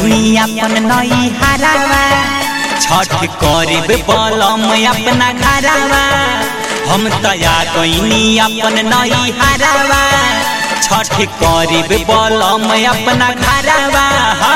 गईनी अपन नई हरावा छठ करीब बलम अपना घरावा हम तया गईनी अपन नई हरावा छठ करीब बलम अपना घरावा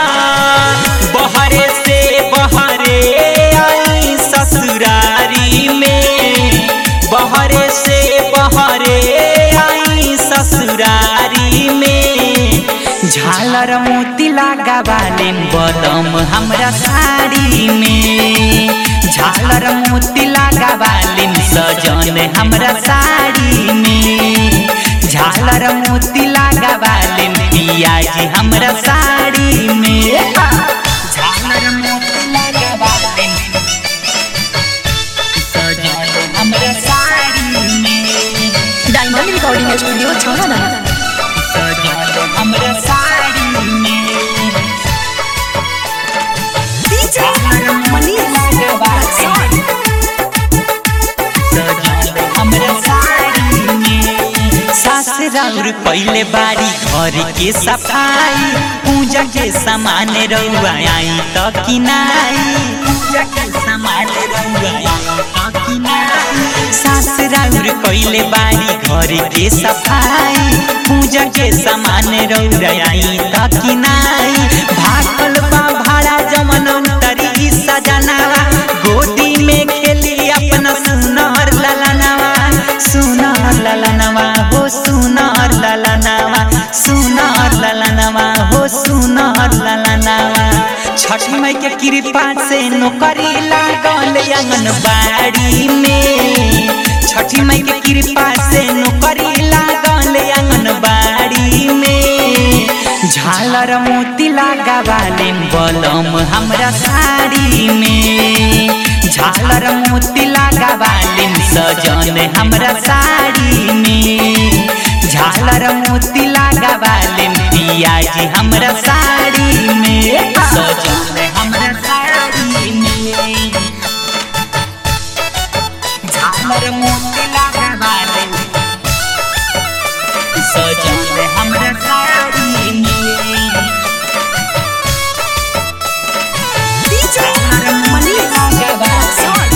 बहरे से बहरे आई ससुरारी में बहरे से बहरे आई ससुरारी में झालर मोती लगावाले बलम हमरा साड़ी में झालर मोती लगावाले सजन हमरा साड़ी में झालर मोती लगावाले पियाजी हमरा साड़ी में झालर मोती लगावाले सजन हमरा साड़ी में डायमंड रिकॉर्डिंग स्टूडियो छौड़ा सजन हमरा साड़ी में झालर मोती लगावाले हमरा साड़ी में सास राउर पहले बारी घर के सफाई पूजा के सामान रउआ आई त किनाई पूजा के सामान रउआ आई त किनाई सास राउर पहले बारी घर के सफाई पूजा के सामान रउआ आई त किनाई भागल बा भाड़ा जमन उतरी सजनावा गोदी में खेली अपना सुनर ललनावा सुनर ललनावा हो सुनर ललनावा सुनर ललनावा हो सुनर ललनावा छठी माई के कृपा से नौकरी लागल आंगनबाड़ी में छठी माई के कृपा से नौकरी लागल आंगनबाड़ी में झालर मोती लगावाले बलम हमरा साड़ी में झालर मोती लगावाले सजन हमरा साड़ी में झालर मोती लगावाले पियाजी हमरा साड़ी में सजन हमरा साड़ी में झालर मोती लगावाले सजन हमरा साड़ी में झालर मोती लगावाले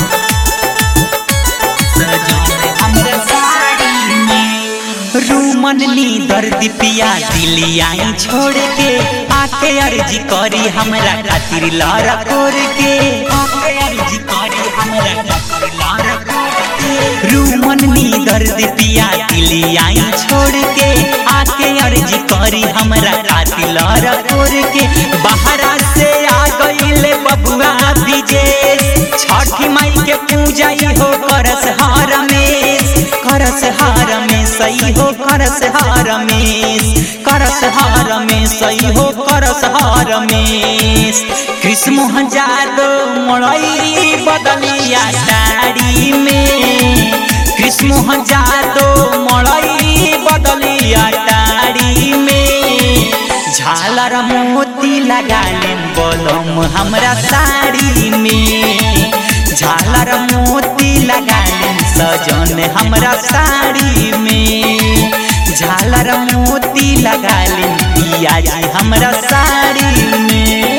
हमरा साड़ी में रूमन नी दर्द पिया दिली आई छोड़ के आके अर्जी करी हमरा खातिर लारा कोर के आके अर्जी करी हमरा खातिर लारा कोर के रूमन नी दर्द पिया दिली आई छोड़ के आके अर्जी करी हमरा खातिर लारा कोर के बाहरा से आ गईले बबुआ विजेश छठी माई के पूजा हो करस हार में करस हार में सही हो करस हार में करस हार में सही हो करस हार में कृष्ण मोहन जादव मड़ई बदलिया साड़ी में कृष्ण मोहन जादव मड़ई बदलिया साड़ी में झालर मोती लगाले बोलम हमरा साड़ी में झालर मोती लगाले सजन हमरा साड़ी में झालर मोती लगाले पियाजी हमरा साड़ी में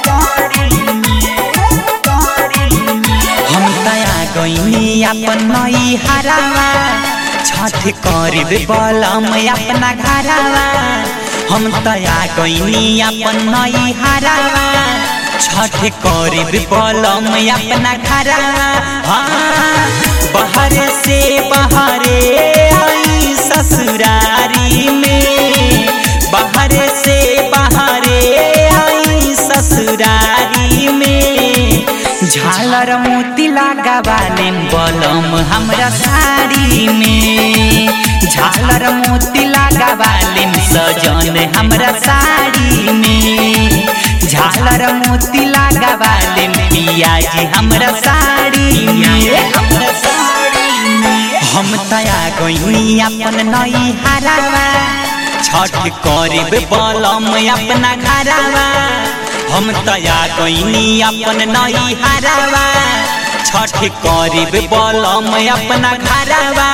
हम तया गईनी अपन नई हरावा छठ करीब बलम अपना घरावा हम तया गईनी अपन नई हरावा छठ करीब बलम अपना घरावा हाँ बहरे से बहरे आई ससुरारी में बहरे से बहरे आई ससुरारी में झालर मोती लगावाले बलम हमरा साड़ी में झालर मोती लगावाले सजन हमरा साड़ी में झालर मोती लगावाले पियाजी हमरा साड़ी में हमरा साड़ी में हम तया गईनी अपन नई हरावा छठ करीब बलम अपना घरावा हम तया गईनी अपन नई हरावा छठ करीब बलम अपना घरावा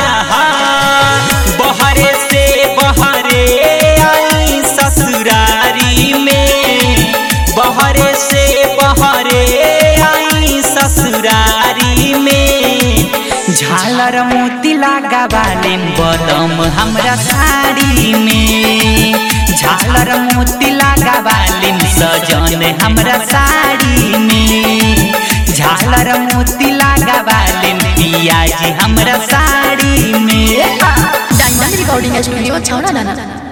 बहरे से बहरे आई ससुरारी में बहरे झालर मोती लागा बालिम बदम हमरा साड़ी में झालर मोती लागा बालिम सजन हमरा साड़ी में झालर मोती लागा बालिम पियाजी हमरा साड़ी में डायमंड रिकॉर्डिंग स्टूडियो छौड़ा दाना